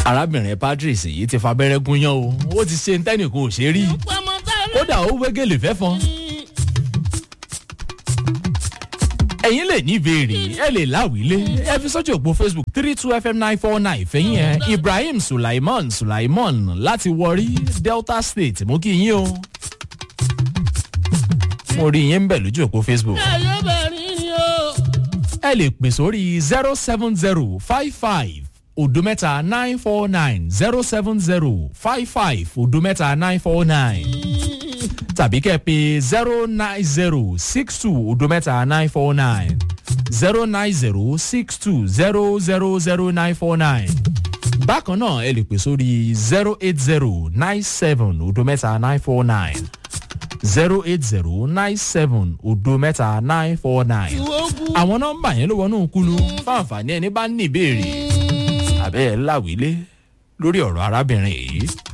arábìnrin patrice yìí ti fa abẹ́rẹ́ gúnyán o ó ti ṣe ntẹ́nìkan ò ṣe rí kódà ó wégele fẹ́ fọn. ẹ̀yin lè ní ìbéèrè ẹ lè láwìlé ẹ fi sójú òpó facebook three two fm nine four nine fẹ̀yìn ẹ̀ ibrahim sulaiman sulaiman láti wọrí delta state mú kí yín o. mo rí yín ń bẹ̀ lójú òpó facebook. ẹ lè pè sórí zero seven zero five five odometa nine four nine zero seven zero five five odometa nine four nine tàbí kẹ́ ẹ pé zero nine zero six two odometa nine four nine zero nine zero six two zero zero zero nine four nine bákan náà ẹ lè pè sórí zero eight zero nine seven odometa nine four nine zero eight zero nine seven odometa nine four nine àwọn nọmba yẹn ló wọnú kúlú fáǹfààní ẹni bá ní ìbéèrè àbẹ́ ẹ̀ láwílé lórí ọ̀rọ̀ arábìnrin yìí.